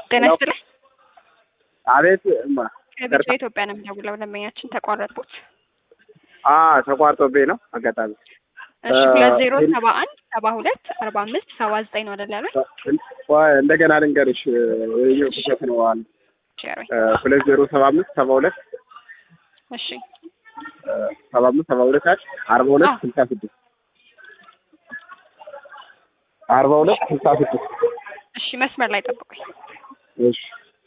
ጤና ይስጥልኝ። አቤት እማ ከቢጫ ኢትዮጵያ ነው የምደውለው። ደንበኛችን ተቋረጥኩት። አ ተቋርጦብኝ ነው አጋጣሚ። እሺ ሁለት ዜሮ ሰባ አንድ ሰባ ሁለት አርባ አምስት ሰባ ዘጠኝ ነው አይደል ያሉኝ? ቆይ እንደገና ልንገርሽ ይኸው ስህተት ነው አለ ሸሩኝ። ሁለት ዜሮ ሰባ አምስት ሰባ ሁለት እሺ ሰባ አምስት ሰባ ሁለት አለ አርባ ሁለት አዎ። ስልሳ ስድስት አርባ ሁለት ስልሳ ስድስት እሺ መስመር ላይ ጠብቁኝ። እሺ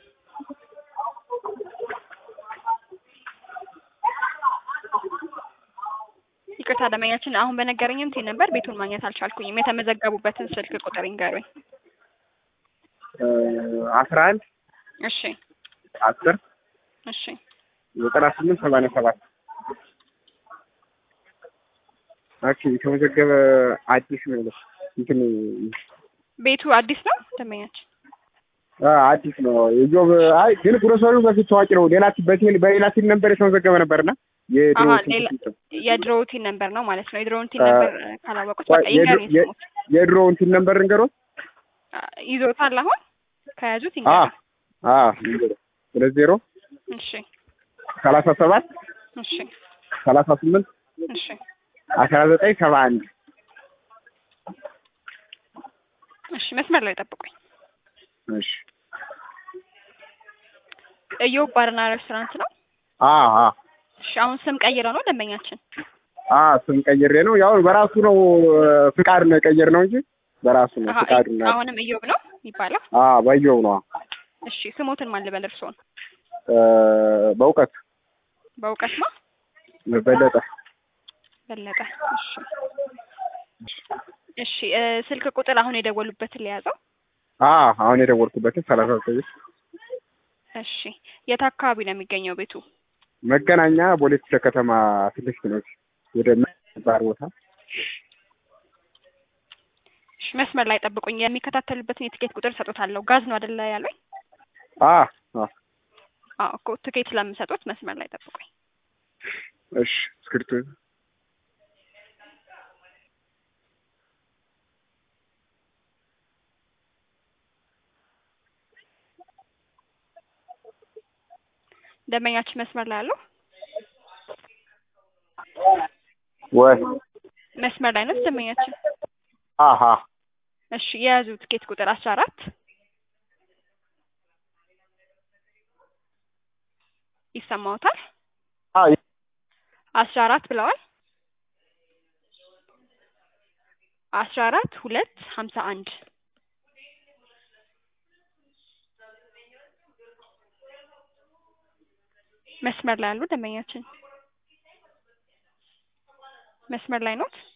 ይቅርታ ደንበኛችን አሁን በነገረኝም ቴ ነበር ቤቱን ማግኘት አልቻልኩኝም። የተመዘገቡበትን ስልክ ቁጥር ይንገሩኝ። አስራ አንድ እሺ አስር እሺ ዘጠና ስምንት ሰማንያ ሰባት ኦኬ የተመዘገበ አዲስ ነው ያለው እንትን ቤቱ አዲስ ነው ደንበኛችን? አ አዲስ ነው የጆብ አይ ግን ግሮሰሪው በፊት ታዋቂ ነው ሌላ በቴል በሌላ ሲል ነበር የተመዘገበ ነበርና የድሮ አሀ ስልክ ሌላ ሲስተም የድሮ ቲን ነበር ነው ማለት ነው። የድሮ ቲን አ- ነበር ካላወቁት ቆይ፣ በቃ ይንገሩኝ የድሮ- ስሙት። የድሮ እንትን ነበር እንገሮት አ፣ ይዞታል አሁን ከያዙት አ ይንገሩኝ። አ እንገሮ ሁለት ዜሮ እሺ ሰላሳ ሰባት እሺ ሰላሳ ስምንት እሺ አስራ ዘጠኝ ሰባ አንድ እሺ መስመር ላይ ጠብቁኝ። እሺ እዮብ ባርና ሬስቶራንት ነው። አ አ እሺ አሁን ስም ቀይረው ነው ደንበኛችን? አ ስም ቀይሬ ነው ያው በራሱ ነው ፍቃድ ነው የቀየር ነው እንጂ በራሱ ነው አሀ ፍቃዱ ነው አሁንም እዮብ ነው የሚባለው። አ በየው ነው እሺ ስሞትን ማን ልበል እርስዎን? እ በእውቀት በእውቀት ነው በለጠ በለጠ። እሺ እሺ እ ስልክ ቁጥር አሁን የደወሉበትን ሊያዘው። አ አሁን የደወልኩበትን ሰላሳ ዘጠኝ እሺ የት አካባቢ ነው የሚገኘው ቤቱ? መገናኛ ቦሌ ክፍለ ከተማ ፊት ለፊት ነው ወደ ባር ቦታ እሺ መስመር ላይ ጠብቁኝ። የሚከታተሉበትን የትኬት ቁጥር ሰጡታለሁ። ጋዝ ነው አይደለ ያሉኝ? አ አ አዎ እኮ ትኬት ስለምሰጡት መስመር ላይ ጠብቁኝ። እሺ እስክሪብቶ ደንበኛችን መስመር ላይ አሉ? ወይ መስመር ላይ ነው ደንበኛችን። አሀ እሺ የያዙ ትኬት ቁጥር አስራ አራት ይሰማዎታል? አ አስራ አራት ብለዋል። አስራ አራት ሁለት ሀምሳ አንድ መስመር ላይ አሉ ደንበኛችን? መስመር ላይ ኖት?